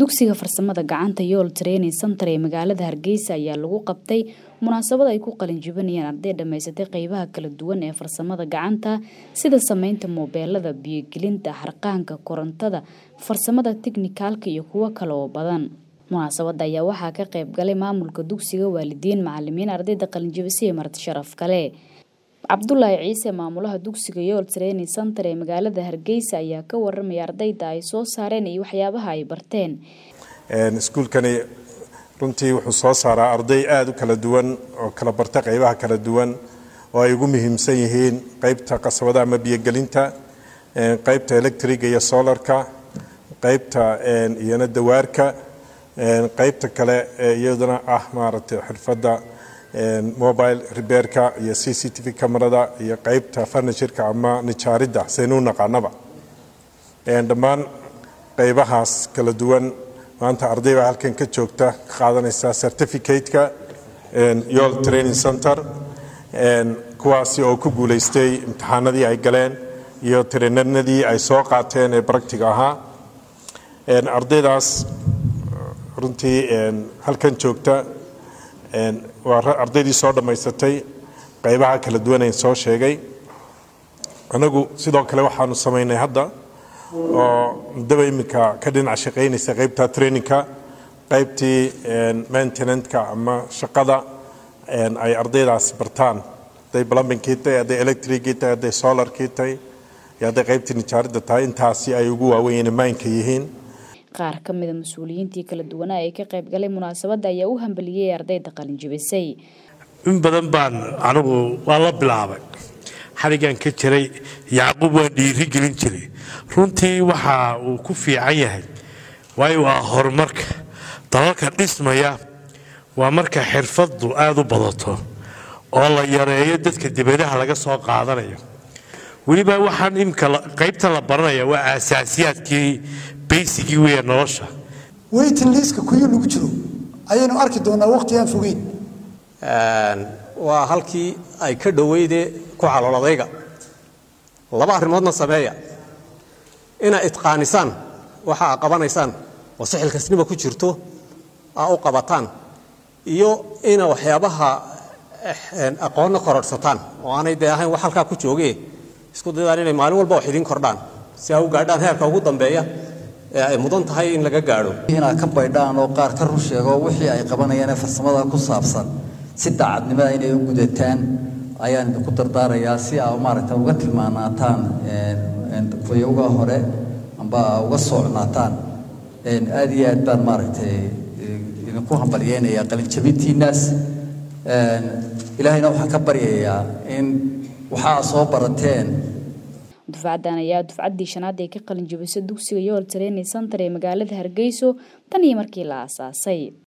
dugsiga farsamada gacanta yool training center ee magaalada hargeysa ayaa lagu qabtay munaasabad ay ku qalin jibinayaan arday dhammaysatay qeybaha kala duwan ee farsamada gacanta sida sameynta moobeelada biyogelinta harqaanka korontada farsamada tiknikaalka iyo kuwo kale oo badan munaasabada ayaa waxaa ka qayb galay maamulka dugsiga waalidiin macalimiin ardayda qalinjibisay iyo marti sharaf kale cabdulaahi ciise maamulaha dugsiga yool training center ee magaalada hargeysa ayaa ka waramaya ardayda ay soo saareen iyo waxyaabaha ay barteen iskuulkani runtii wuxuu soo saaraa arday aada u kala duwan oo kala barta qeybaha kala duwan oo ay ugu muhiimsan yihiin qeybta qasabada ama biyogelinta qeybta electriga iyo solarka qeybta iyona dawaarka qeybta kale iyaduna ah maaragtay xirfadda mobile rebeerka iyo c c t v camerada iyo qeybta furnitureka ama nijaaridda saynu naqaanaba dhammaan qeybahaas kala duwan maanta arday baa halkan ka joogta ka qaadanaysa certificate-ka yool training center kuwaasi oo ku guulaystay imtixaanadii ay galeen iyo trainarnadii ay soo qaateen ee baractiga ahaa ardaydaas runtii halkan joogta waa ardaydii soo dhammaysatay qeybaha kala duwanayn soo sheegay anagu sidoo kale waxaanu samaynay hadda oo muddaba iminka ka dhinac shaqaynaysa qeybta trainingka qeybtii maintenantka ama shaqada ay ardaydaas bartaan hadday plumbingkii tahay hadday electricii tahay hadday solarkii tahay iyo hadday qeybtii nijaaridda tahay intaasi ay ugu waaweyn maynka yihiin qaar ka mida mas-uuliyiintii kala duwanaa ee ka qayb galay munaasabadda ayaa u hambaliyey ardayda qalinjibisay in badan baan anigu waa la bilaabay xaligan ka jiray yacquub waan dhiiri gelin jiray runtii waxa uu ku fiican yahay waayo waa horumarka dalalka dhismaya waa marka xirfaddu aada u badato oo la yareeyo dadka dibadaha laga soo qaadanayo weliba waxaan imika qaybta la baranaya waa aasaasiyaadkii baysigii weya nolosha weytin liiska kuyo lagu jiro ayaynu arki doonaa waqti aan fogeyn waa halkii ay ka dhoweyde ku caloladayga laba arrimoodna sameeya inaa idqaanisaan waxa aa qabanaysaan oo si xilkasnima ku jirto aa u qabataan iyo ina waxyaabaha aqoonna kororhsataan oo aanay dee ahayn wax halkaa ku jooge isku dayadaan inay maalin walba wax idiin kordhaan si aa u gaadhaan heerka ugu dambeeya ee ay mudan tahay in laga gaadho inaad ka baydhaan oo qaar ka run sheego wixii ay qabanayaan ee farsamada ku saabsan si daacadnimada inay u gudataan ayaan idinku dardaarayaa si aa maaragta uga tilmaanaataan fayowga hore amba uga socnaataan aad iyo aad baan maaragtay idinku hambalyeynayaa qalinjabintiinaas ilaahayna waxaan ka baryayaa in waxaa soo barateen dufcaddan ayaa dufcaddii shanaad ee ka qalin jibisay dugsiga yool training center ee magaalada hargeyso tan iyo markii la aasaasay